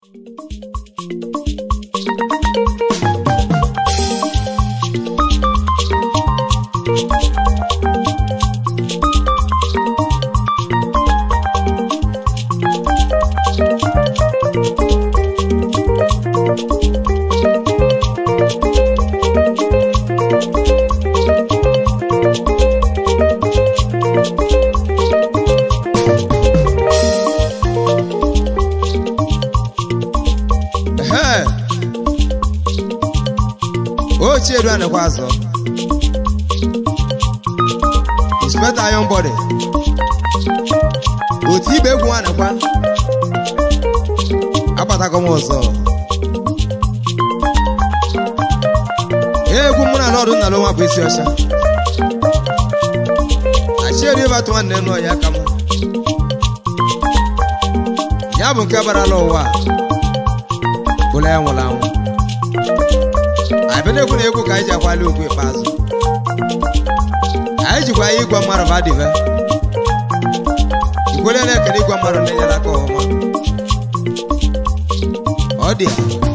Ehe. ochie edu anakwa azụ inspector iron body otu ibe egwu anakwa agbatago m ọzọ egwu mụ na lọdụ nna nwa bụ isi ọcha achieri ịbatụ nwanne nụ ya aka m ya bụ nke barala ụwa a. bụla ya nwụrụ anwụ anyị bịa na-ekwu na egwu ka anyị ji akwali okwu ikpeazụ anyị jikwa ya ịgwa mmadụ badịve ikwele na-ekele ịgwa mmadụ na-enyere aka ọhụma ọ dị ya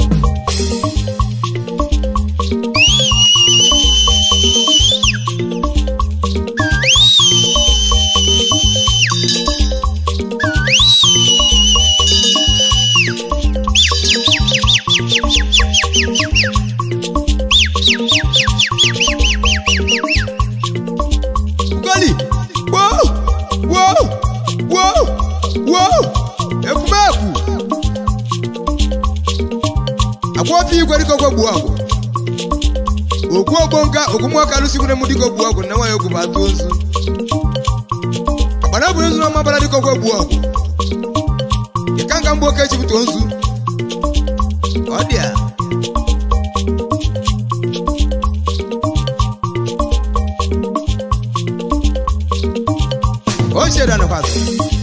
Ugoli! Woo! Woo! Woo! Woo! Ekumeku! Agwa ofe igwe dịka ogwe gbuo ọgwụ. Okwu ogbo nka okwumọka lụsikwere m dịka ogbu ọgwụ na nwaanyị ogwu bụ atụ ozu. Agbara bụ ozu ọma bara dịka ogwe gbuo ọgwụ. Ịka nka mgbe oke chipụta ozu. Ọ dị a. o chere anakwazị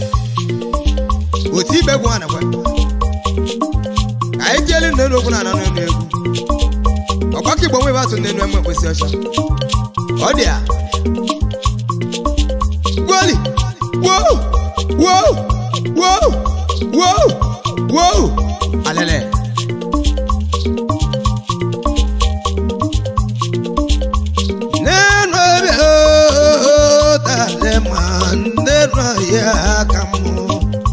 otu ibe egwu anakwa ka anyị tielu nne n'okwu na anọ n'elu egwu ọgbakọ igbo nwe batụ n'elu eme mkpịsị ọcha ọ dị a gwoli woo woo woo woo woo alele n'elu ebe otale ma nne ya ka mụ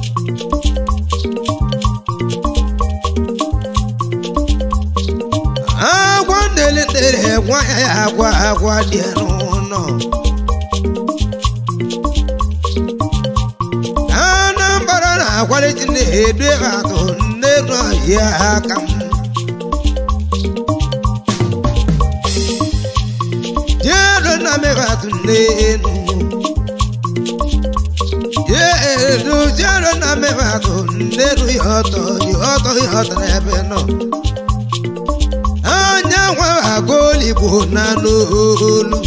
agwa ndelitere gwa ya agwa agwa dị n'ụlọ anambra na-akwalite na-edu atụ nne ya aka m jedo na megatụ n'elu jedo jedo na megatụ nneru ya ọtọ ya ọtọ ya ọtọ n'ebe nọ anya nwa agụoligbo na n'olu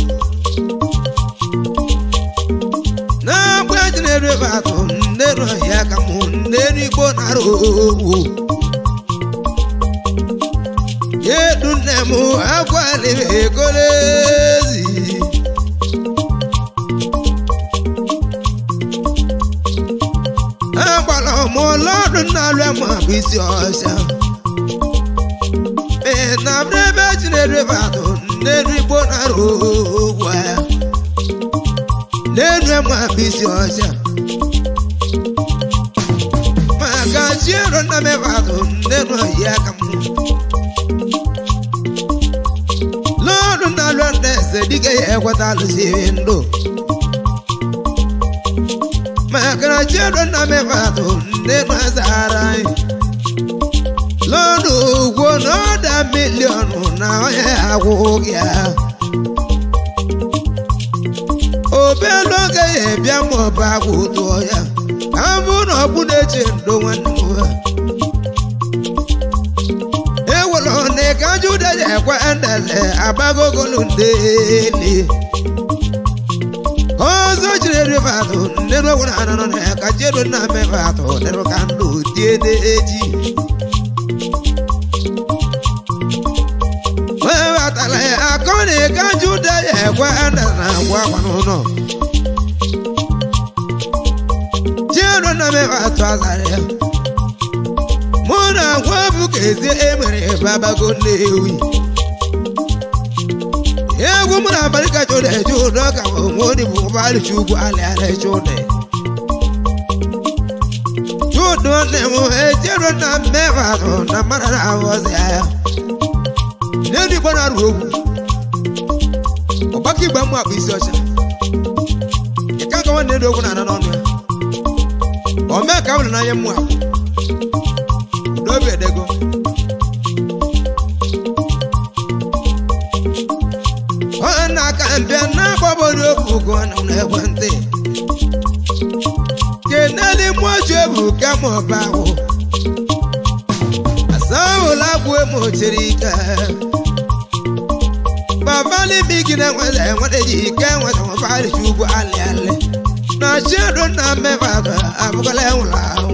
na-agba ejinere ebe atụ nneru ya ka mụ nneru igbo nara owu yedu nne m agwaliri egolezi agbara m ọlọdụ na-alụ ma bụ isi ọcha ee na ebe ejinere ebe atụ nneru igbo nara owu ya n'elu ma bụ isi ọcha maka chiero na mebadụ nneru ya ka m lọdụ na alụ eze dịka ya ekweta alụsiri ndụ maka na chiero na mebadụ nneru azara anyị lọdụ ugwo na ọda miliọnụ na onye agwụ ya obelu oge ya ebịa ma ọba agwụ tụọ ya ka m bụ na ọbụ na-eche ndo nwanne m ha ewere na ka juda ya ekwe ndele agbagogolu ndeli ọzọ jiri rivatụ nneru ogwere anọ na ya ka jeru na mevatụ neru ka ndụ tie n'eji webatara ya akọ na ka juda ya ekwe ndele na agwa akwa n'ụlọ jeru na mevatụ azara ya mụ na agwa ka ezi emere babago nnewi egwu mụ na abalị kacha ụda eje ụdọ ka onwe onye bụ ụgbọala chukwu alị ala eche ụda chudu nne m ejero na mmemme atụ na mmadụ na-ahụzi ya n'elu igbo na-arụ okwu ọgbakọ igbe mmụ akpụ isi ọcha ịka nka nwanne elu okwu na-ana n'ọnụ ya o mee ka m hụrụ n'anya mmụ akpụ n'obi edego ọ na-aka mbịa na-agbabori okwu ụgwọ na ekwentị keneli mmoju ebu kama ọba ahụ asahụla agwụ emochiri ike babali bigi na enwere enwere ji ike enwere nwabali chukwu alị alị na chiedu na mmebaba abụkọla enwere ahụ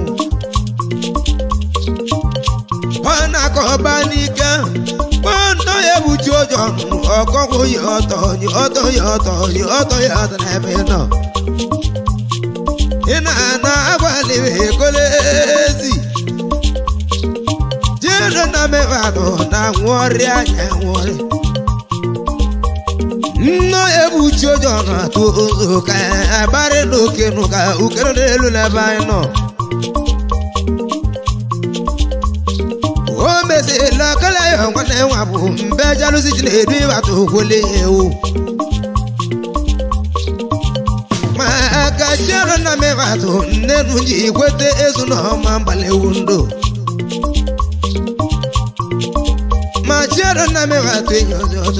ọ na-akọ ọba n'ike kpọndọ ya ebuchi ụjọ ọkọkwụ yi ọtọ yi ọtọ yi ọtọ yi ọtọ yi ọtọ n'ebe ị nọ ị na-ana agbalịrị ekolezi jedo na mebadụ na nwụọrịa anya nwụọrị nno ebuchi ụjọ na-atụ ụzọ ka agbarị n'oke nụ ka ukere n'elu n'ebe anyị nọ o mesịrịla kala ya nwanne nwa bụ mbe jalụsi ji na-edu ịbata okwele ewu ma aka chiọrụ na mebata nne nu ji kwete ezu na ọma mgbalewu ndụ ma chiọrụ na mebata enyi ọzọ ọzọ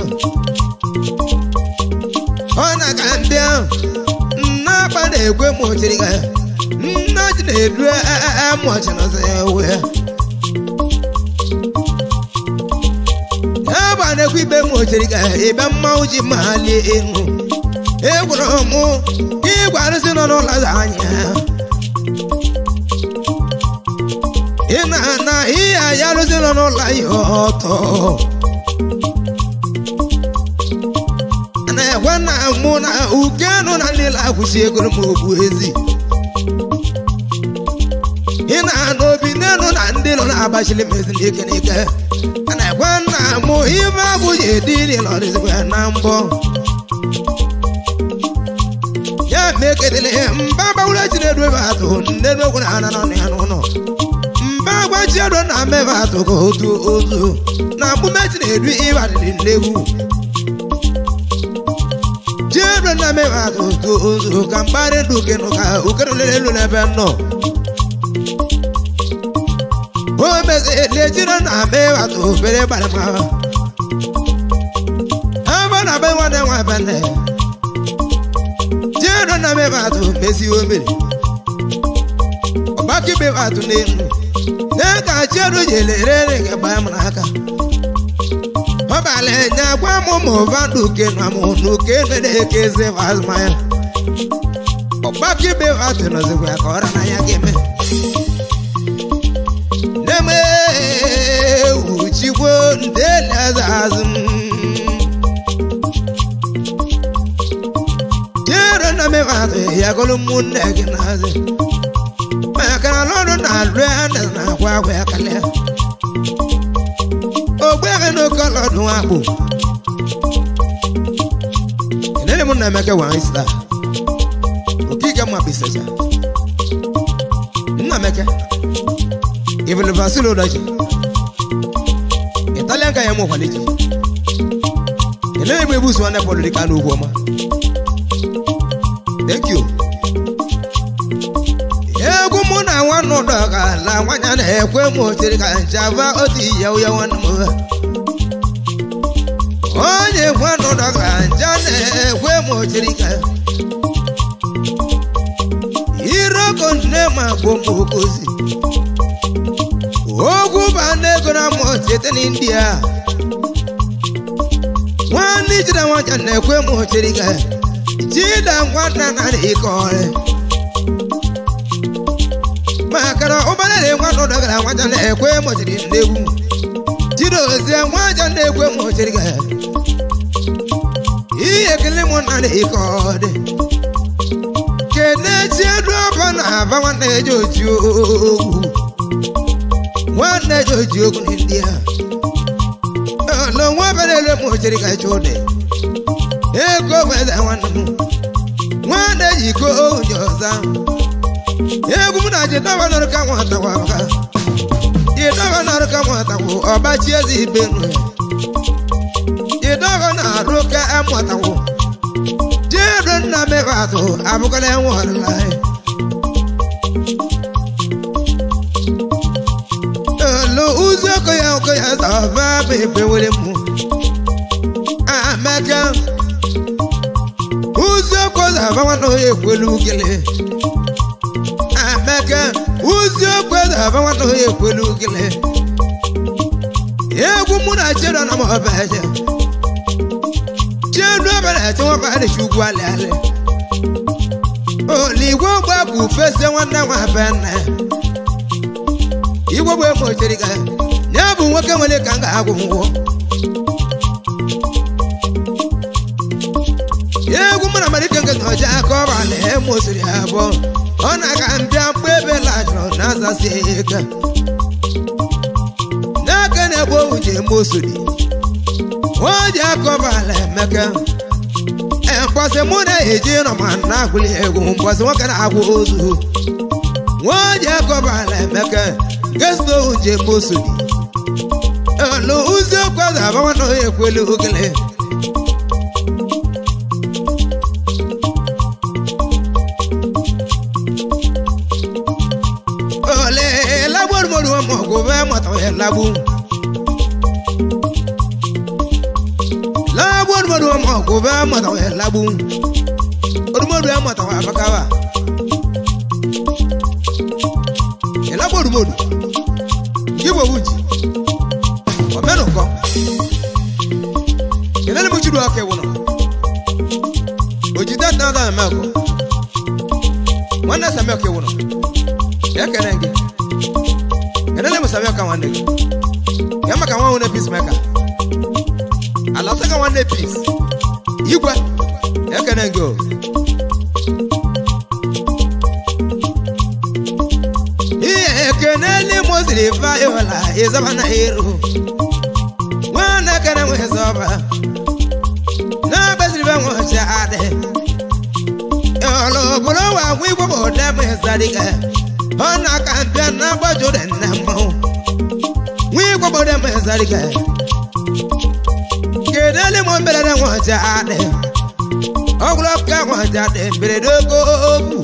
ọ na-aga ndị ahụ nna akpa na-ekwe mochiri ga nna ji na-edu amụọchi na ọzọ ya ewe ya ebe a na-ekwe ibe mochiri ga ebe mmanwụ ji malie enu egwuru mụ igwe arụsị nọ n'ụlọ anya ị na-ana ihe ya arụsị nọ n'ụlọ ya ọtọ na-ekwe na mụ na ukenụ na niile akwụsị egoro m okwu ezi ị na-ana obi n'elu na ndị nọ na-agbachili m ezi n'ike n'ike a na-ekwe na mụ ibe agwụ ji edi niile ọdịzikwa ya na mbọ ya meketele mba gbawuru eji na-edu ebe atụ nne n'okwu na ana n'ọnụ ya n'ụlọ mba gbachi edo na mmebe atụ ka otu otu na mgbume ji na-edu ịbadịrị nnegwu jiedo na mmebe atụ otu otu ka mgbarị ndụ kenụ ka ukerelere elu n'ebe nọ o mezili ejiro na mmebe atụ obere gbarị ma ebe na be nwanne nwa bene jero na mebatu mezi omere ọgbakọ mebatu n'elu n'aka jero jelere gị gbaa m n'aka ọbalị nya gwa m ma ụva n'uke na mụ n'uke na-eke eze azụmahịa ọgbakọ mebatu nọzikwa ya ka ọra na ya ga-eme neme wuchikwo ndeli azụ azụ jero na mebatu ya gụrụ ụmụnne gị n'azị maka na ọrụ na-alụ ya na na-agwa agwa ya kalịa ogbeghị n'oke ọlọdụ akpụ enere m na emeke wa ista okike mma bisacha nna meke ibulu vasilo daji italian ka ya mụ kwaliji enere m ebusu nwanne pọlụ dịka n'ugwu ọma thank you egwu mụ na nwanne ụdọ ka la nwanya na-ekwe m ochiri ka nchaba otu ihe uye nwanne m onye nwanne ụdọ ka ncha na-ekwe m ochiri ka iroko nne ma gbo m okozi ogwu ba n'ego na mụ site n'india nwanne ijide nwanya na-ekwe m ochiri ka jida nwanna na ike ọrịa maka na ụgbọala nwanne ụdọgara nwaja na-ekwe mụchiri ndegwu jide ozie nwaja na-ekwe mụchiri ga ihe ekele mụ na na ike ọdị kene chiedu ọba na aba nwanne eji oji ogwu nwanne ji oji okwu na ndị a olo nwa bere ele m ojiri ka ịchụ ụdị ego beze nwanne m nwanne ji iko onye ọza egwu m na jidọba nọrụ ka nwata kwa maka jidọba nọrụ ka nwata kwụ ọbachi eze ibe nụ ya jidọba na-arụ ka amụtakwụ jeedo nna mebe atụ abụkala enwe ọlụla ya olo ụzọ ọkụ ya ọkụ ya zọba bebe were mụ amaka ụzọ ọkụ zọba nwanne onye ekwelu ukele amaka ụzọ ọkụ zọba nwanne onye ekwelu ukele egwu mụ na chedo na mọba eje chedo ọbara eche nwaba adịchi ugwu alị alị oligwe gba bụ fese nwanne nwa be nna ya igwe bụ emo chere ka ya bụ nwoke nwere ka m ga-agwụ ngwọ egwu mụ na malite nke na ọja aka ọba na emosiri abụọ ọ na-aga mbịa mkpa ebe lajụrụ na azasi eka n'aka na-egbu ohu ji emosiri o ji aka ọba ala emeka mkpọsị mụ na-eji nọ ma na-agwụli egwu mkpọsị nwoke na-agwụ ozu nwaanyị akọbala emeka gesta ohu ji eme osodi olu ụzọ okwaza agbawa na onye ekwelu okele ole lagborumori wọn mọ kò fẹ́ mọ̀tàn yẹn labu lagborumori wọn mọ kò fẹ́ mọ̀tàn yẹn labu orumori yẹn mọ̀tàn yẹn abakaba. elagborumodu igbo wuji omenụkọ kelele m chiru aka ewụnọ ojide nnada emekọ nwanne samek ewụnọ ekene gị kelele m samek nwanne gị ya maka nwa nwere pis meka ala saka nwanne pis igwe ekene gị o ihe ekenele moziri vayola ịzaba na ero nwanne kere nwe zọba na-agbaziri be nwe ọcha adị ọlụ bụrụ wa nwa igwe bụ ụdị m ịzadịga ọ na-aka mpịa na agbaju dị nne mmanwụ nwa igwe bụ ụdị m ịzadịga kedele m mberede nwe ọcha adị ọgwụrụ ka nwe ọcha dị mberede ogo okwu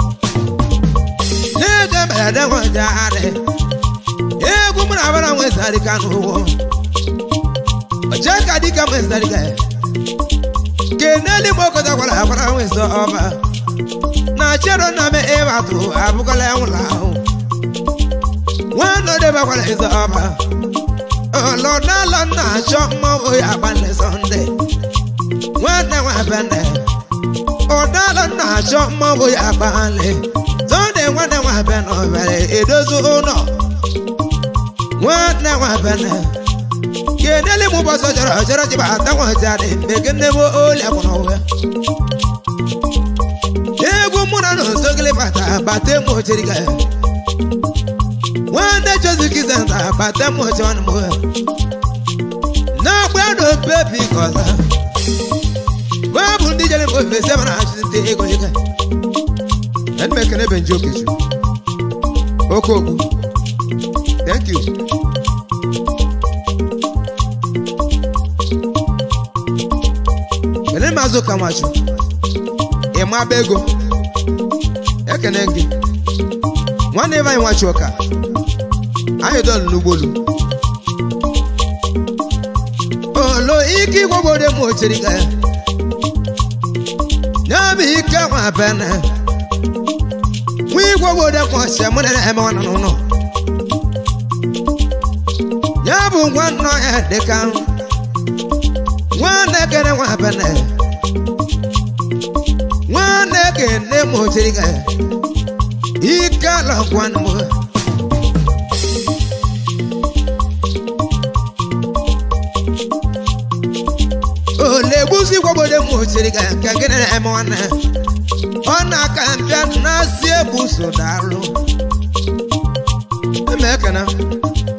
n'ego mberede nwaja adị egwu mụ na abara nwezarị ka n'ụwọ oche ka dịka nwezarị ka keneli m okọta gwara agbara nwezi ọba na chero na me ebe atụ abụkọla nwụrụ ahụ nwanne odebakwara eze ọba ọlọdalọ na-achọ mmanwụ ya agbalị sọnde nwanne nwa bene ọdalọ na-achọ mmanwụ ya agbalị sọnde nwanne nwa bene obere edozi ụlọ nwanne nwa bene kenele mụ bọsọ chọrọ chọrọ ji bata nwajadị mgbe nne m oli akwụna ụwa egwu mụ na n'osogili bata bata emu ochiri ga nwanne joziki zenta bata emu ochi ọnụ mụ na-agba na bebi kọza bụ ndị jere mgbe ofesi ebe na-achụzi ndị ego ego Let me ekene benji okechu oke okwu thank you kene mazụ ka nwachu ịma ba ego ekene gị nwanne ebe anyị nwachu ọka anyị dọlụ n'ugbolu olo ike igwogwode m ochiri ga ya nyabụ ike nwa bene nwa igwogwode m ọchịa mụ na eme nwana n'ụlọ ya bụ nwa nnọ ya dịka nwanne kene nwa bene nwanne kene m ochiri ga ya ike ala gwanụ m olegbusi gwagbode m ochiri ga nke gịnị na-eme nwanne ọ na-aka mpịa na-asị egbuso daalụ eme ekene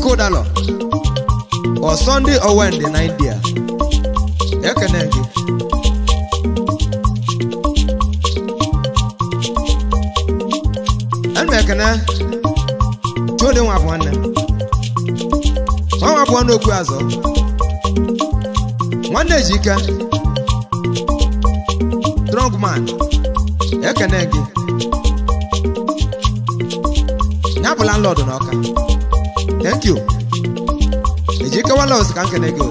aka ụdalọ ọ sọnde owende na india ekene gị ana m ekene chode nwa bụ nwanne nwa nwa bụ nwanne okwu azọ nwanne ejike strong man ekene gị ya bụ landlord n'ọka thank you ejike walos ka nkene gị o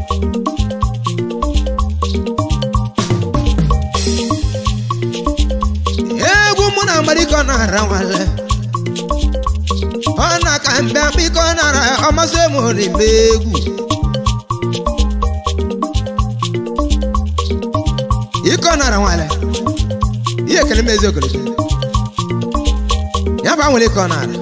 egwu mụ na amariko na-ara nwale ọ na ka mbịa biko nara ọmasị m n'ime egwu iko nara nwale ihe ekele m ezi okele ya bụ anwere ike ọ nara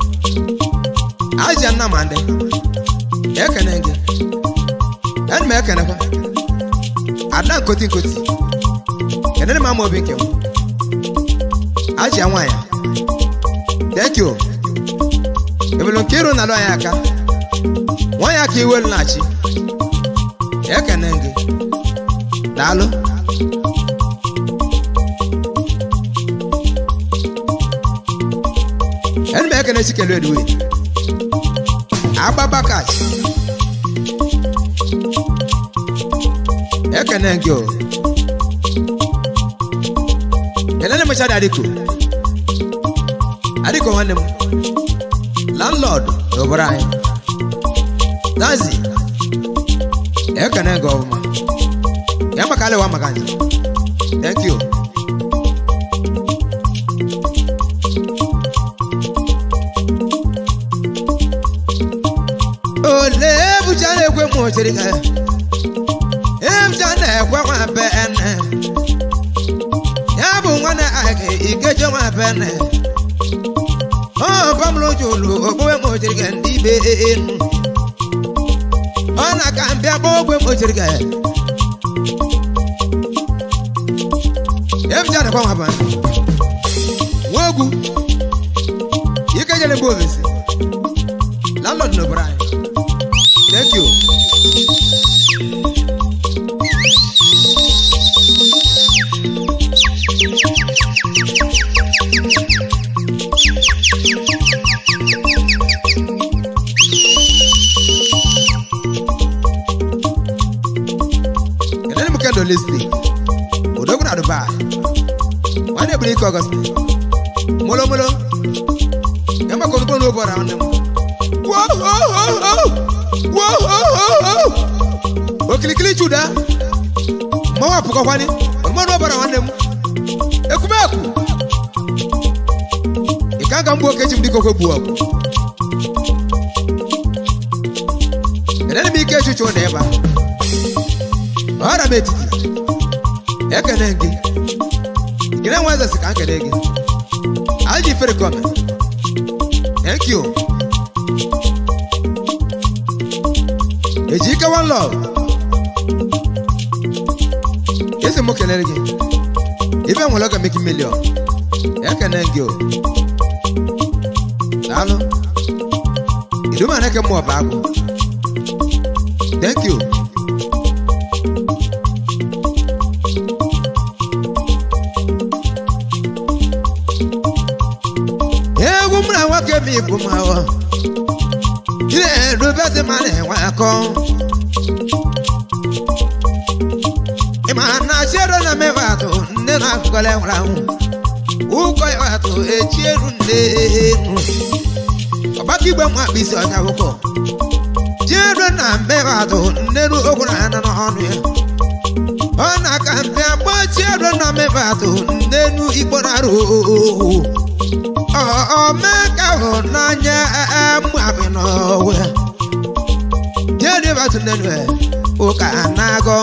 aja nna ma ndị ekene gị enyi m ekenekwa ada nkoti nkoti kenere m ama obi nke m aja nwaanyị thank you ebulu nke iru na-alụ anyị aka nwaanyị aka iwelu na-achị ekene gị daalụ enyi m ekene chikelu eduwe agbabakach ekene gị o kelele mechara adịko adịko nwanne m landlord n'obodo anyị dazi ekene gị ọbụma ya maka alịwa maka nje thank you ole ebucha na-ekwe m ochiri ka ebucha na-ekwe nwa be ene ya bụ nwanne aka ikeje nwa be ene ọ bamlojulu okpukpe m ochiri ka ndị be enu ọ na ka mbịa gba ogwe m ochiri ka ebucha na-ekwe nwa be ene nwa ogwu ikejere mgbe ovesi landlord n'obodo anyị Thank you. Kedụ m kendo listening? Odogwu na Dubai. Nwanne bụrụ ike Ọgọst. Molo molo. Ya maka ozugbo na ụbọrọ nwanne m. Wow, wow, wow, wow. Wow, wow, wow, wow. okilikili chuda mmanwụ apụkọkwani mmanụ ọbara nwanne m ekumeku ị ka nga mgbu okechi m dịka okwe gbuo ọgụ enene m ike echuchu na ịba ọra m etiti ekene gị gịnị nwa eze si ka nkene gị aji ifere kọme thank you eji ike one love esi m kelere gị ibe nwere oge meki milion ekene gị o daalụ iduma na eke mmụọ bụ agwụ thank you egwu m na nwoke m ibu m ahụ na-erubezi ma na-enwe akọ ịma na chiero na mebe atụ nne na akụkọla nwere anwụ ụkọ ya atụ echi eru nne enu ọgbakọ igbe mma akpa isi ọnya akwụkwọ chiero na mebe atụ nne nu okwu na anọ n'ọnụ ya ọ na-aka mpe agba chiero na mebe atụ nne nu igbo na-arụ ohu omeka hụ n'anya mmabi n'ọwe jedibatu nenu ụka na-agọ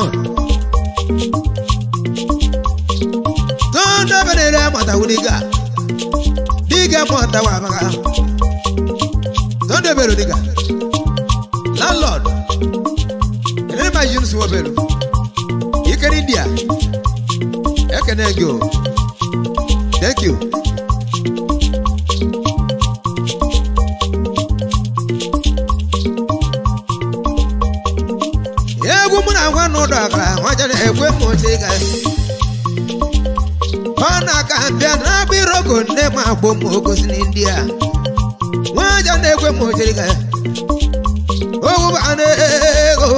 tondobenere mọtawu diga diga mọtawa abaga tondobelu diga landlord enene ma yunus wobelu ikeri india ekene gị o thank you m dọgara nwaja na-ekwe m ochiga ọ na-aka bịa na-agba iroko nne m agbụ m ogosi ndị a nwaja na-ekwe m ochiga ogwụba na-ego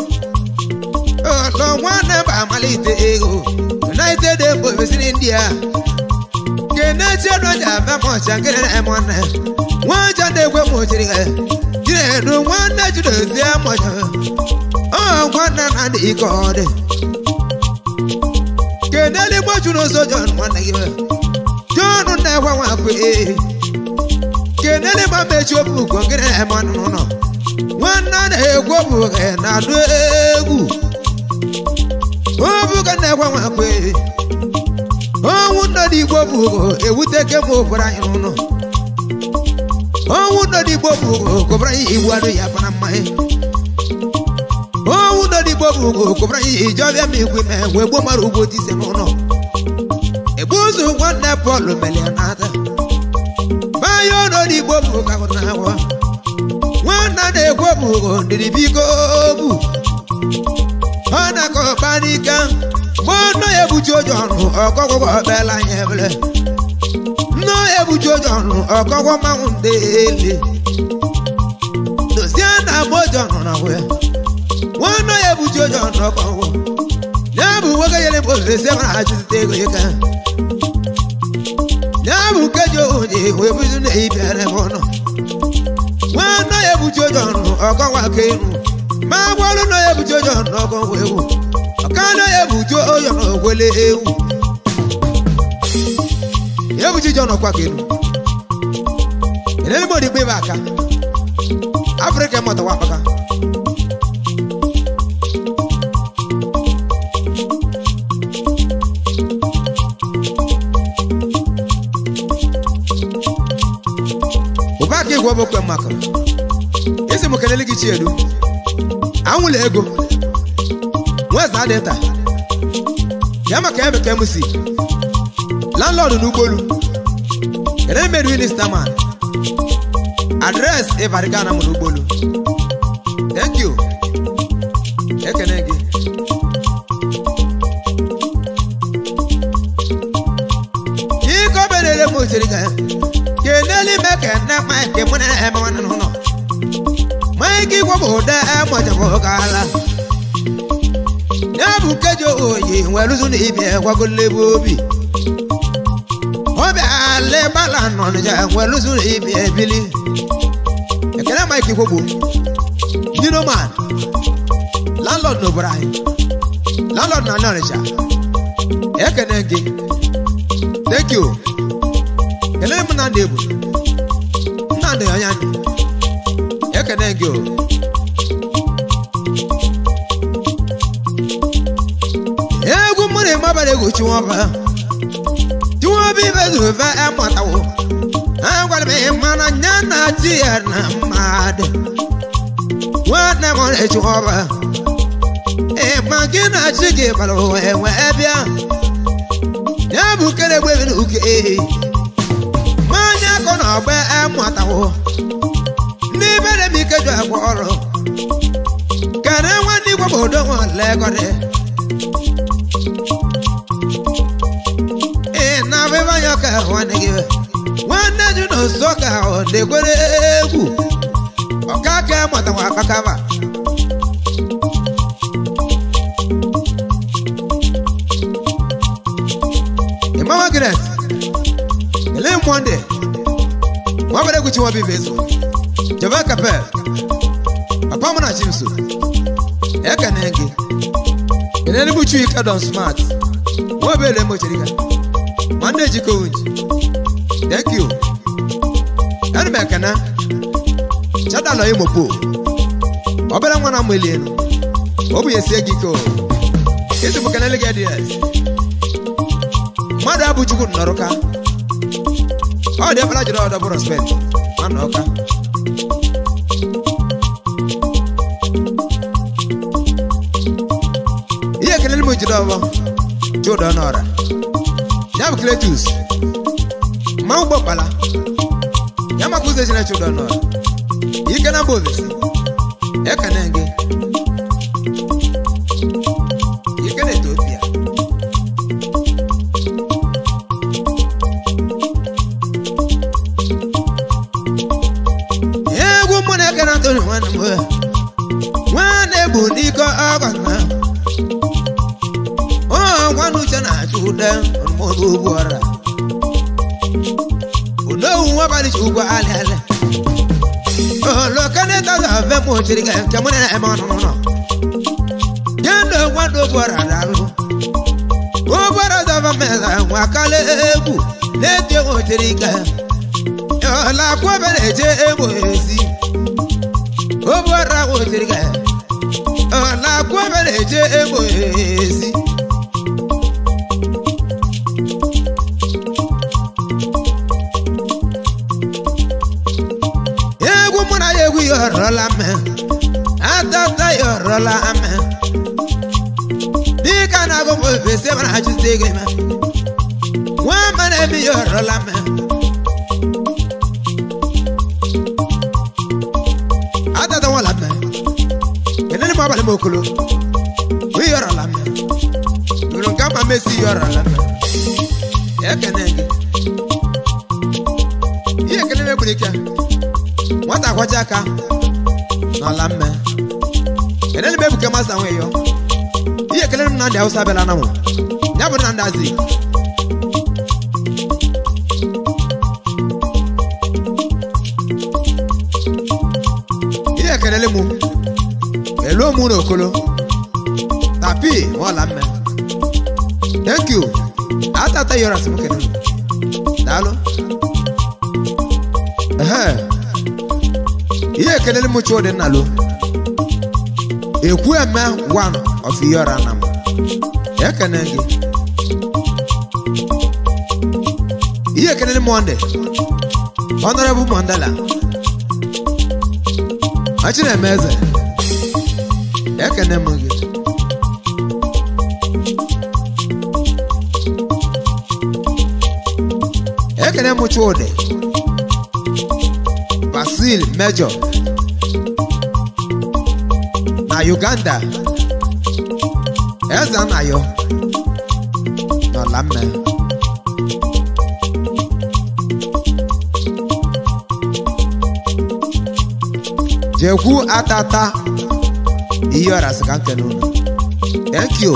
ọlọ nwanne m amalite ego united emesiri ndị a kenechi edoja abịa m ọcha nkiri na nwanne nwaja na-ekwe m ochiga jinedu nwanne jidozie mọcha ọ nwanne na ndị ike ọ dị keneli gboju n'ụzọ John nwanne gị John na-ekwe nwakwe keneli ma mechi obu ugo gị na-eme n'ụlọ nwanne na-egwu obuge na-adụ egwu obuga na-ekwe nwakwe ọnwụ nọ n'igbo bụ ugo ewute ke m obodo anyị n'ụlọ ọnwụ nọ n'igbo bụ ugo kụbara anyị iwu adụ ya bara mmanya owu nọ n'igbo bụ ugo kụbara ihe ije ọbịa ma igwe mee wee gbuo mara ugbo dị ise n'ụlọ egbu ụzọ nwanne pọl mere ya n'ata banya nọ n'igbo bụ ụka na agwa nwanna na-egwu bụ ugo ndịrị biko bu ọ na-akọ ọba n'ike mgbe nọ ya ebuchi ụjọ ọnụ ọkọgwụgwọ ọkpela anya ebele nnọ ya ebuchi ụjọ ọnụ ọkọgwọ mmanwụ ndị ele dozie na agba ụjọ ọnụ na wee nwanne ya ebuchi ụjọ n'ọkọgwụ ya bụ nwoke nyere m ose mara achụzite ego ịka ya bụ nkeji onye wee buzi na ibịara m ọnụ nwanne ya ebuchi ụjọ nụ ọkọnwa ka enu ma gbalụ na ya ebuchi ụjọ n'ọkọgwụ ewu ọkana ya ebuchi ụjọ n'ogwele ewu ya ebuchi ụjọ n'ọkwa ka enu elele m odigbo ibe aka afrịka mụtawa akpaka ụbaka igwe ọbụkwe maka isi m kelele gị chiedu anwụla ego nweza dịta ya maka ebe ka emusi landlord n'ụgbọelu kelele meru minista man adres ịbarigana m n'ụgbọelu thank you ekene gị ike oberere m ochiri ga keneli me kene mike mune eme wana nuno mike igwe bụ ụda emojabụ gala ya bụ nkeji oyi nweruzu na ibi gwagolebe obi obi ale gbala nọnja nweruzu na ibi ebili ekene mike igwe bụ dinoman landlord n'obodo anyị landlord na nọrịcha ekene gị thank you kelee m nnamdị ebu nnamdị anya ndụ ekene gị o egwu mmiri mabara egwu chiwọba chiwọba ibe zuve emụtawo agwara m ihe mana nya na chi ya na mmadụ nwanne m ọrịa chiwọba ịma gị na chi gị bara ụwa enwe bịa ya bụ nkere egbe na uke ehi mmanya akọ na ọgba emụtawo ndị bere m ike ju agwa ọrụ kere nwanne igwe obodo nwa legọdị ee na abịba ya ka nwanne gị nwanne ju na oso ka ọ na-ekwere egwu ọka aka emụtawa akpakaba Mama Grace, ele mwande, wabere kuchi wabi vezo, jaba kapel, papa mwana chimsu, eka nengi, ele ni buchu ika don smart, wabere mo chirika, mande jiko unji, thank you, enu mekana, chata lo imo po, wabere mwana mweli enu, obu yesi egiko, isi mkanele gedi yes, mmadụ abụ chukwu nọrọ ka ọ dị efere jiri ọdọ bụ respect mana ọka ihe kelele m jiri ọbọ chụdọ n'ọra ya bụ kletus ma ụgbọ kpala ya maka ụzọ ejina chụdọ n'ọra ike na mba ofesi ekene gị toro nwanne m nwanne bụ n'iko ọgọ na ọ nwanne uche na-achụ ude ọmụmụ ugwu ọra onowu nwabalị chi ugwu alị alị olokaneta zave m ochiri ga nke mụ na-eme ọnụnụ nọ nye ndụ nwanne ugwu ọra dalụ ụbọrọ zava meza nwa kala egwu na-eti ochiri ga ọla akwụbe na-eje egbo ezi ụbọrọ ochiri ga ọla akwụbe na-eje egbo ezi egwu mụ na ya egwu ya ọrọla mme atata ya ọrọla mme dịka na-agụ m ofesi mara achụta ego eme nwa mma na-eme ya ọrọla mme atata nwala mme kenene m abalị m okolo bụ ya ọrọla mme yoro nke ama mesi ya ọrọla mme ekene gị ihe ekene megburu ike nwata akwaji aka n'ala mme kenene m ebuke masa nwe yo ihe kelere m na ndị awụsa bịala na mụ ya bụ na ndị azi ihe kelele mụ elu mụ na okolo tapi ọla mme thank you atata yoras m kelele daalụ ehe ihe ekelele m chụdị nna lo ekwu eme one of yọra na m ekene gị ihe ekelele m ọndị honorable mandela achị na-eme eze ekene m gị ekene m chụdị basil major na uganda eze anayo n'ọla mme jekwu atata ihe ọra sị ka nkene unu thank you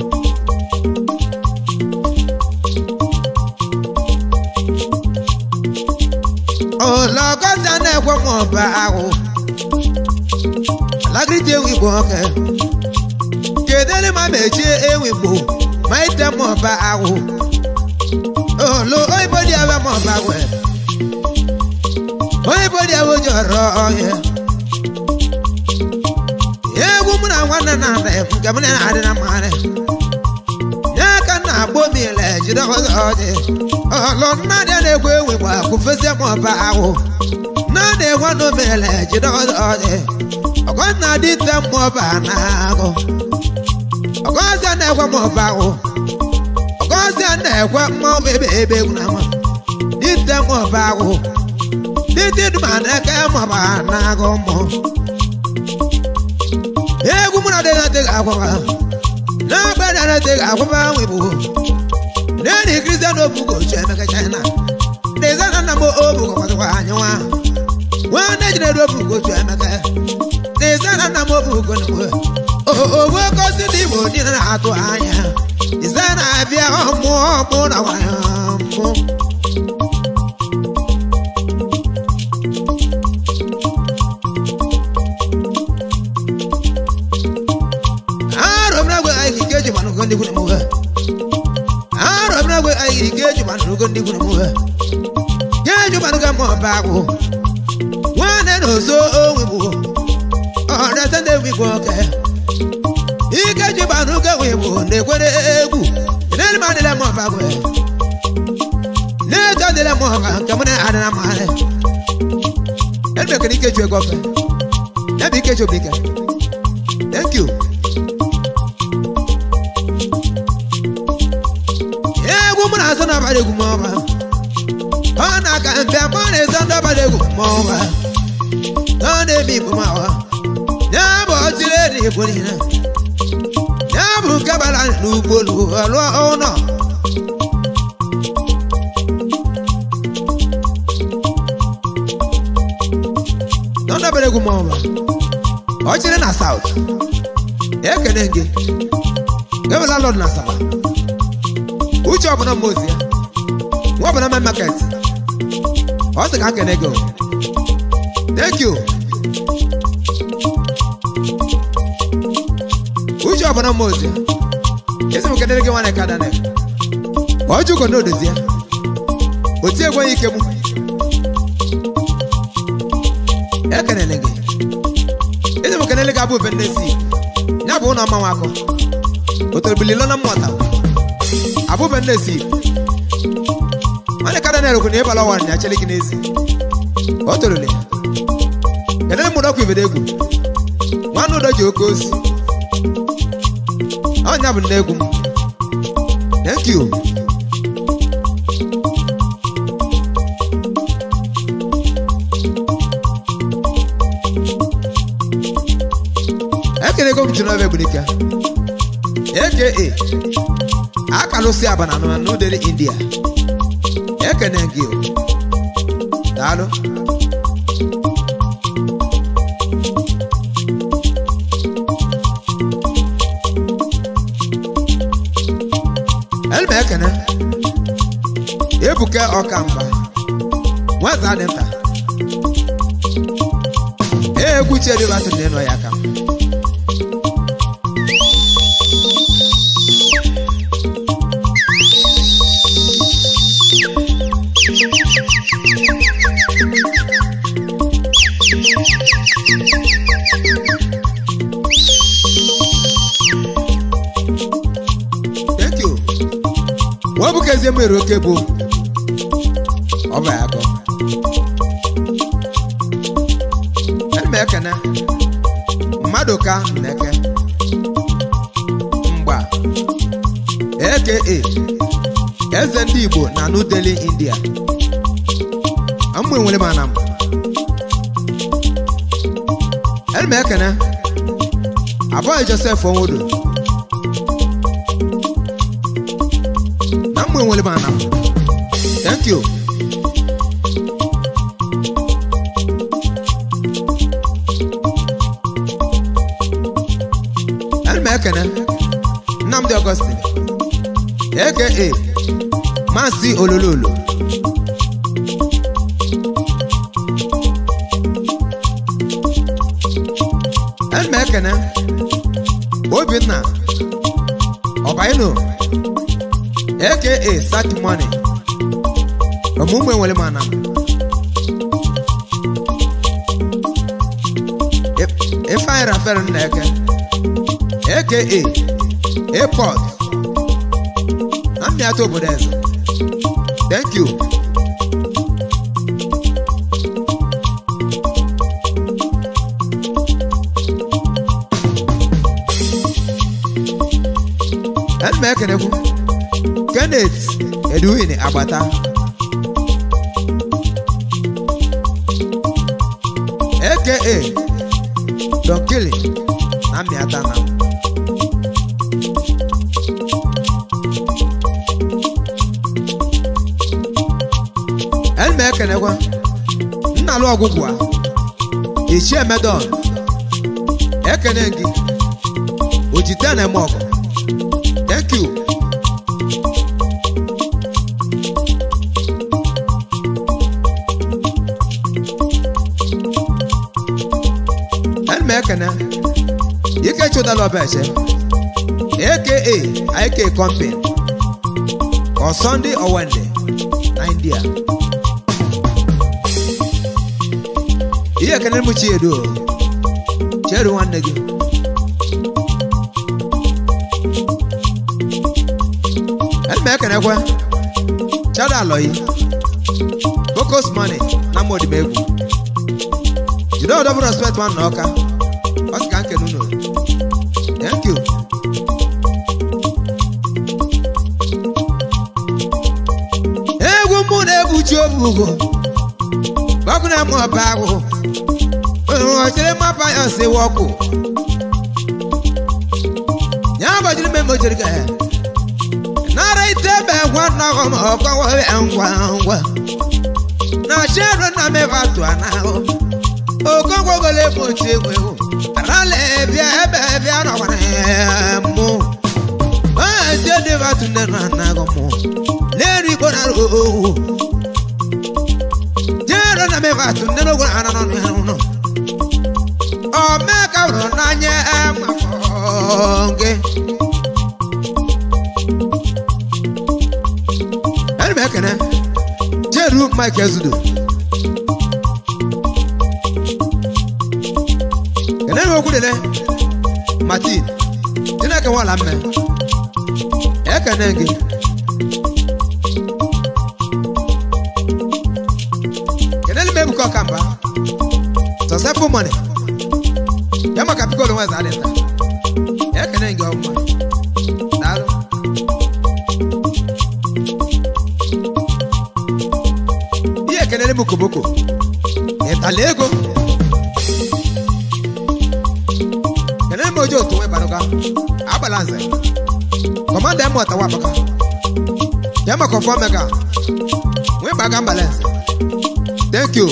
ụlọgọzi a na-ekwe m ọba ahụ alagirite ewu igbo nwoke kedere ma mechie ewu igbo ma ite m ọba ahụ olu oyibo dị ebe m ọba ahụ oyibo dị ebe oji ọrọ ọhịa egwu mụ na nwanne na ada nke m na-adị na mmarị nye ka m na-agba obi ile jide ọzọ ọdị ọlụ nnadị na-egwu ewu igbo akwụfesie m ọba ahụ nnadị egwu n'obi ile jide ọzọ ọdị ọgọnna dị te mmụọba na-agụ ọgọzịa na-ekwe mmụọba ahụ ọgọzịa na-ekwe mmụọba ebe ebe egwu na ama dite mmụọba ahụ dite duma na-eke mmụọba na-agụ mmụ egwu mụ na dị na-adịghị akwụba na-agba dị na-adịghị akwụba ahụ igbo na-eri kristian obugo ochu emeka china dịza na nna m obugo kwatịkwa anyị nwa nwanne jidere obugo ochu emeka dịza na nna m obugo owe gosi ndị igbo niile na-atụ anya dịza na-abịa ọmụ ọmụ na nwanyị ọmụ arọbịragwe anyị ga eji manụgo ndị gwuru mụwe arọbịragwe anyị ga eji manụgo ndị gwuru mụwe ga-eji manụgo ma ọba agwụ nwanne na ozo onwe bụ ọrịata na-egwu igwe oke ike ji manụgo nwe bụ na-ekwere egwu n'elu ma dịla ma ọba agwụ na-eto dịla ma ọba nke mụ na-adị na mmadụ emekere ike ju ego ofe ebe ike ju obi ike thank you egwu m na-asọ n'abalị egwu maọba ọ na-aka mbe ma ọ na-ezo n'abalị egwu maọba ọ na-eme igbo maọba ya bụ ọchịrị eri igbo niile ya bụ nke bara n'ugbo lụọ ụlọ n'ọdọbara egwu ọba ọ chịrị na saut ekene gị ewela lọd na asaba uche ọbụla mmozi ya nwa ọbụla me maket ọ sị ka kene gị o. thank you uche ọbụla mmozi ya esi m kenere gị nwanne ka danel ọjụgo n'odozi ya otu ekweghị ike mụ ekenele gị ezi m kenele gị abụ ube nne si ya bụ ụlọ mmanwụ akọ otorobili lọna mmụta abụ ube nne si nwanne ka danel kwụ na ịbala ọwa na achele gị n'ezi o torole kenele mụrụ ọkụ ibede egwu nwanne ụdọ ji oke ozi ọnya bụ nne egwu m thank you ekelego m jiri ọbịa gbirika aka akalụsi abana na n'udere india ekene gị o. daalụ elma ekene ebuka ọkamgba nwata dị nta egwu chedịbatụ na ịnọ ya aka thank you wọ́n bú kẹ́sì mú èrò kébò ọba ya kọ ẹni mẹ kẹnẹ mmadụ ka nneke mgba aka eze ndị igbo na new delhi india amụ enwere m anam ẹni mẹ kẹnẹ abụọ joseph onwodo na mgbe nwere m ana thank you ana m ekene nnamdị ọgọstin aka maasị olololo ana m ekene obinna ọbaino aka sack money ọmụmụ enwere m ana ifeanyị rafael nna eke aka airport na mmịata obodo eze thank you ẹnu m ekenekwu kenneth edwin agbata aka donkili na mmịata na ẹnu m ekenekwa nnalụ ọgwụgwụ a ichie medon ekene gị ojite na-eme ọgụ thank you ẹnu m ekene ike chụdala ọbẹchẹ aka ik company or sunday or wednesday na india ihe ekene m chiedo cheru nwanne gị ẹnu m ekenekwe chada alọyi focus money na mmodimegwu jide ọdọbụ respect nwanne ọka ọ sị ka nkene unu thank you egwu mụ na-egbuchi obugo ọkụ na-eme ọba agwụ ọchere mmapa ya si wọkụ ya gbajiri mmemme ojiri ga ya nara ite ebe ngwa nnọkọ ma ọkọwa ngwa ngwa na chere na mebe atụ anahụ okogwogole mochi egwu egwu rale bịa ebe bịa nọkwara mụ maazị edebatu nne na nnago mụ n'elu igbo na owu jero na mebatu nne n'ogwe na anọ n'ọnụ ya n'ụlọ omeka hụrụ n'anya gị ana m ekene jeru mike ezudo kene m okwu dele martin chineke nwala mme ekene gị kenele m ebuka ọkamba sọsefụ mọni ya maka pikolo nwe za adịta ekene gị ọma daalụ ihe ekenere m koboko ịtala ego kenere m oji otu nwe baruga agbala nze kọmanda emu ọtawa abaka ya maka ọfọ mega nwe gbaga mbala nze thank you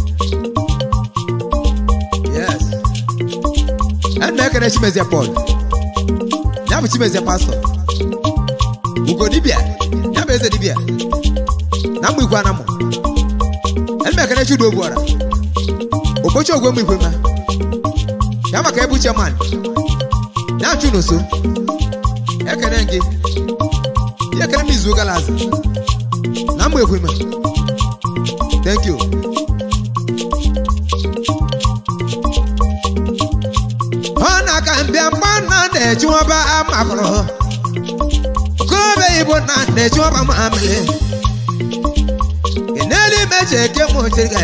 yes ẹnu ekele chimezie paul ya bụ chimezie pastọ ugo dibia ya bụ eze dibia na mgbe ikwe anamụ ẹnu ekele chudu ogbuọra okpochi ogwe mgbe ikwe ma ya maka ebu chairman ya chụ n'oso ekele gị ya ekele m izu gara aza na mgbe ikwe ma thank you ọ na-aka mbịa mgba nna na-ejiwaba amakọrọ kobe igbo na na-ejiwaba mamịlị keneli meche eke mochiriga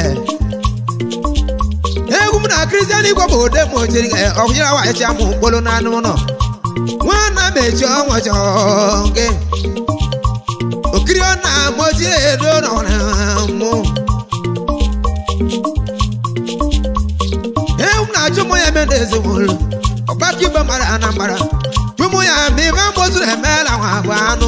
egwu m na kristian igwe bụ ode mochiriga ọhụnyere wachi amụ mkpụrụ na anụ ụlọ nwanna mechi ọnwa gị okiri ọ na-amochi edo nọrọ mụ ewu na-achụ mụ ya eme n'ezinụlọ ọgbakọ igbe mara anambara chụmụ ya ma ibe mgbozuru emeela nwa agwa anụ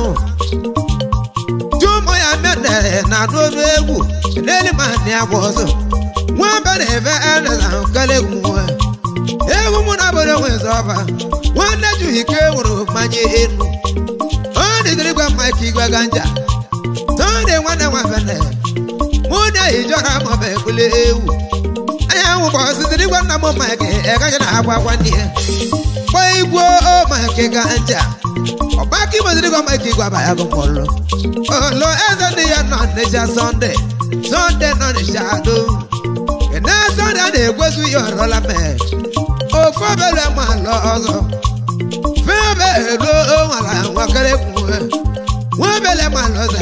chụmụ ya mere na n'olu egwu n'elu ma ndị agwa ọzọ nwamba na-ebe eleza nkele egwu nwe egwu mụ na obodo nwezi ọba nwanne juhi ike nwere mmanya enu ọ dịdịrị gwa mike igwe ganja tọdị nwanne nwa bene mụ na ijọra maọbụ ekpule ewu anyanwụ bụ ọsịsịrị gwa nna m mike ịgaghị na agwa agwa ndị ya kpọ igwe o mike ganja ọgbakọ imeziri gwa mike igwe abaya gụ mkpọlụ olo eze ndị ya nọ n'eja sọnde sọnde nọ n'ishado kene sọnde a na-egwezu ya ọrọla mee ofu obere ma lọ ọzọ febe elo nwara nwakere kwuwe nwebele ma lọze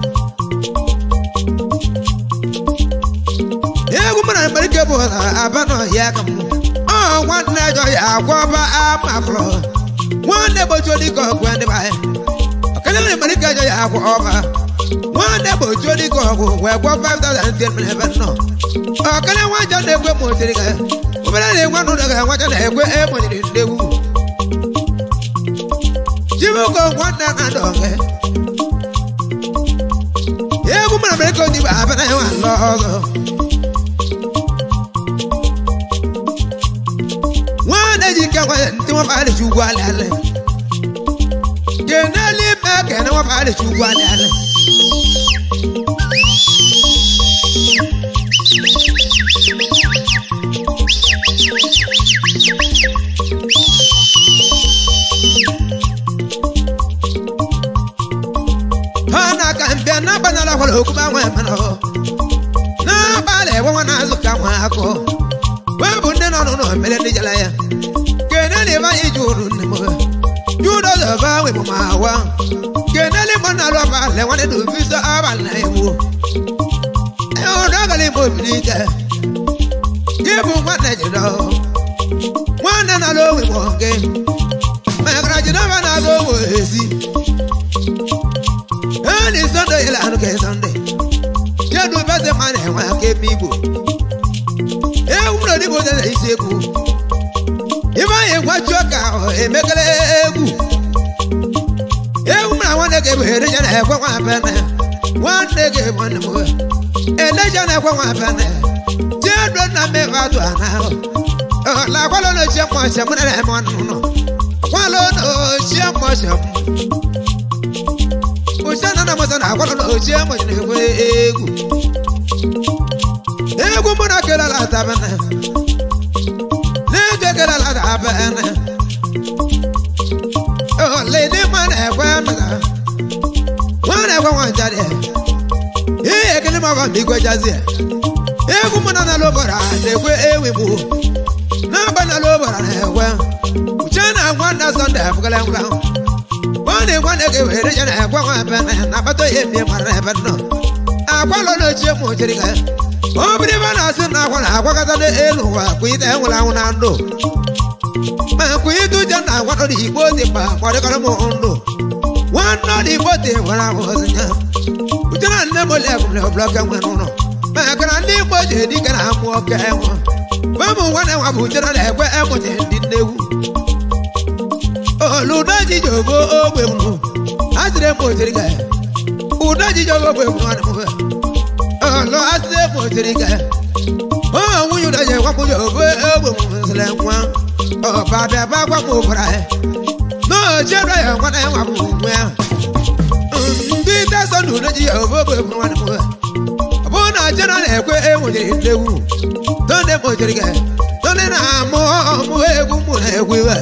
egwu mara mberike bụ aba nọ ya ka mụ ọ nwanne jọ ya agwọba amakụrụ nwanne gbochie dịka ọgwụ ndị baya ọkele mara mberike jọ ya agwọ ọba nwanne gbochie dịka ọgwụ wee gwọ 5000 ndị mere ebe nọ ọkele nwajọ na-ekwe ma otiri ka obere na-enwe n'ụlọ ga nwajọ na-ekwe emonyere ndewu jibuko nwanne na dọge egwu mara mberike odibo abana nwa lọ ọzọ nwanne ji ike nwa ndị nwa baa dịcha ugwu alị alị keneli ime kene nwa baa dịcha ugwu alị alị ha na-aka mbịa n'agbanala gwara okwu gbanwe mana n'abalị egwe nwa na-azụ ka nwa akụ wee bụ ndị nọ n'ụlọ mere ndị jela ya keneli ebe anyị jụrụ nne m judo zọba nwe m ma wa keneli mọ na alụ abalị nwanne na obiso abalị na ewu ịhụrụ agala ime obiri ike gị bụ nwanne jido nwanne na-alụ onwe m gị megara jidova na-alụ onwe ezi ẹni sunday yìí lànà kẹ sunday jẹnu bẹsẹ máa nà ẹwọn akémi ìbò ewúro níbo tẹsẹ ìṣègùn ìbá yẹn wájú ọkà ẹmẹkẹlẹ egwu ewúro àwọn nẹgẹ bò ẹlẹjà náà ẹkọ wọn abẹnẹ wọn nẹgẹ wọn nà mọ ẹlẹjà náà ẹkọ wọn abẹnẹ jẹnu nà mebe atụ ana la kwalo no chie mo se mo na mo no kwalo no chie mo se o se na na mo se na kwalo no chie mo ne we egwu egwu mo na kela la ta bana le ke kela la ta bana o le ni ma na kwa ma wa na kwa wa jade e ekele ma kwa mi kwa jazie egwu mụ na n'ala ụbọra na-ekwe ewegbu n'agba n'ala ụbọra na-ekwe uche na-agwa nna sọnde afụgala ngwa ọ na-egwa na ege were je na-ekwe nwa ebe na-akpata ihe mgbe mara ebe nọ akwalọ n'ochie ma ochiri ka ọ bụrụ ebe a na-asị na akwa na-agwakọta n'elu ụwa kwụite enwere anwụ na ndụ ma kwụite uche na agwa nọ n'igbo dị mkpa kwadịkọrọ m ndụ nwanne ọ n'igbo dị nwere ahụ ozi ya uche na nne m ole ebumle ọbụla nwe n'ụlọ maka na ndị igbo ji dike na amụ ọka enwe bamụ nwanne nwa bụ chere na ekwe emụta ndị nnegwu oludo ji jogo ogbe mụ a sịrị m ochiri ka udo ji jogo ogbe mụ nwanne m olu a sịrị m ochiri ka ọ nwunye udo ji gwapụ jogo ogbe mụ nsịrị nwa ọba bịa ba gwapụ ụbara ya n'ochiere ya nwanne nwa bụ nwe ya ndị desọ na udo ji jogo ogbe mụ nwanne m bụ na jena na-ekwe enwere nnewu tonde kpochiri gị tonde na-amụ ọmụ egwu mụ na egwu iwe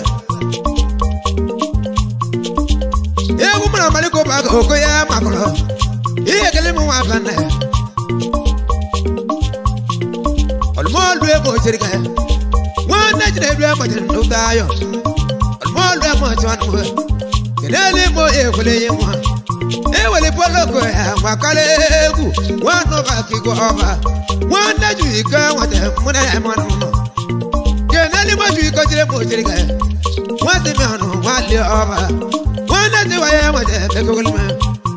egwu mụ na amalike ụba ka oko ya makọrọ ihe ekele m nwa banne ọlụmọlụ egbochiri gị nwanne ji na-edu emachiri ndụ ayọ ọlụmọlụ emachi nwanne m kedele imo ekwele ihe nwa ewele poloko ya gbakọrọ egwu nwanne ọba kigo ọba nwanne ju iko nwata mụna ya mmanụ nọ keneli mo ju iko jire mo jiri ka nwata mi ọnụ nwali ọba nwanne tiwa ya nwata ekekogolo m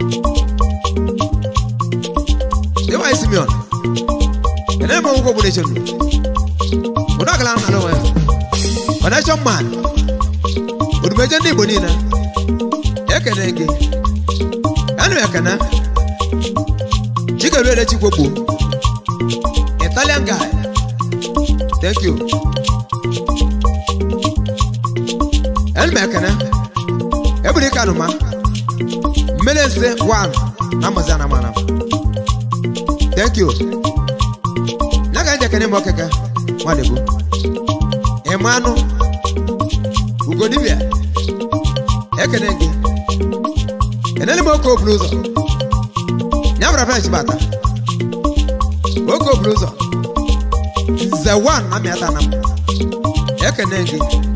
tiwa isi mi ọnụ kene mo nwụkwọ gburu echenu ụdọ akala nna n'onwe ya connection man odumeje ndị igbo niile ekene gị Anu ekene Chikerere Chikwogbo Italian guy Thank you Anu ekene Ebiri kanuma Mmelense one Amazana mana Thank you Naga nje kene mokeke Mwadebo Emanu Ugodibia Ekene gị enene m oke oburu ụzọ ya bụrụ french bata oke oburu ụzọ nze wan na mịata na m ekene gị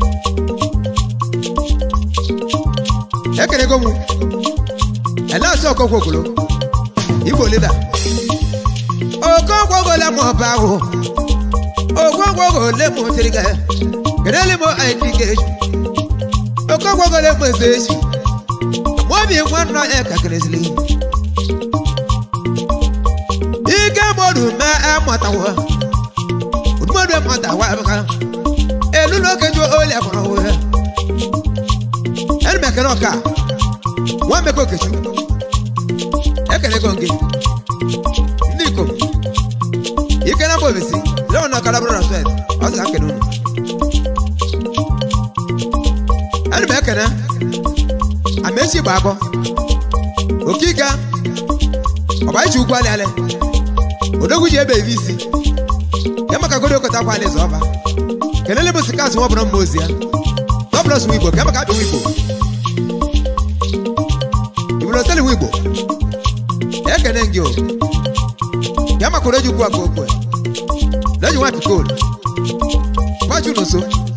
ekenego m elesi okokwo ogolo igbo lida okokwo ogole m ọba ahụ okokwo ogole m siri ga kedele m aiki ga-eju okokwo ogole m eze echi obi nwanne ya kakirizili ike mmadụ mee amụtawo mmadụ amụtawa abụka elu n'oke ju oli afọrọ onwe ya elu mekere ọka nwa mekọ okechu ekelego gị ndị ikom ike na mba obisi leon na ọkara bụrụ respect ọ sị ka nkene unu elu m ekene amechi gba abọ okika ọbaichi ugwu alịalị odogwu ji ebe ebe isi ya maka godo okota kwa alaeze ọba kelele bụ sikas nwa ọbụla mma ozi ya gọbụlọs nwa igbo ka maka abịa nwa igbo ibuloteli nwa igbo ekene gị o ya maka oreji ugwu aka okwe leji nwa pikol gbachu n'oso